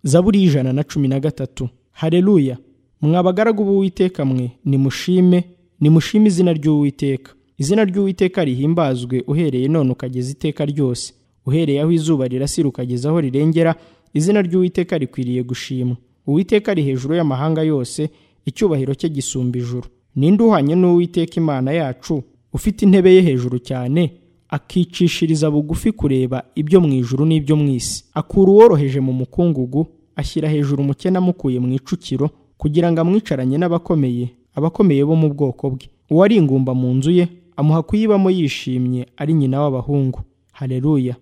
zaburi y'ijana na cumi na gatatu hareruya mwa abagaragu b'uwiteka mwe nimushime nimushime izina ry'uwiteka izina ry'uwiteka rihimbazwe uhereye none ukageza iteka ryose uhereye aho izuba rirasira ukageza aho rirengera izina ry'uwiteka rikwiriye gushimwa uwiteka ari hejuru y'amahanga yose icyubahiro cye gisumba ijuru ninde uhanye n'uwiteka imana yacu ufite intebe ye hejuru cyane akicishiriza bugufi kureba ibyo mu ijuru n'ibyo mu isi akura uworoheje mu mukungugu ashyira hejuru umukene amukuye mu icukiro kugira ngo amwicaranye n'abakomeye abakomeye bo mu bwoko bwe uwari ingumba mu nzu ye amuha kuyibamo yishimye ari nyina w'abahungu hareruya